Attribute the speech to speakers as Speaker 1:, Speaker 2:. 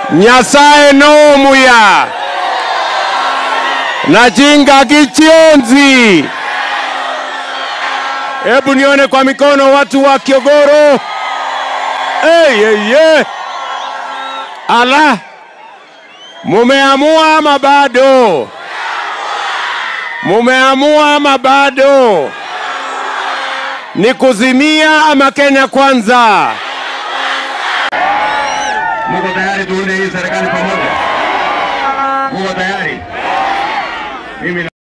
Speaker 1: nyasaye nomuya najinga kichionzi. Hebu nione kwa mikono watu wa Kiogoro. Hey, hey, hey. Ala, mumeamua ama bado? Mumeamua ama bado? Ni kuzimia ama Kenya kwanza?
Speaker 2: Muko tayari tuunde hii serikali pamoja? Muko tayari? Mimi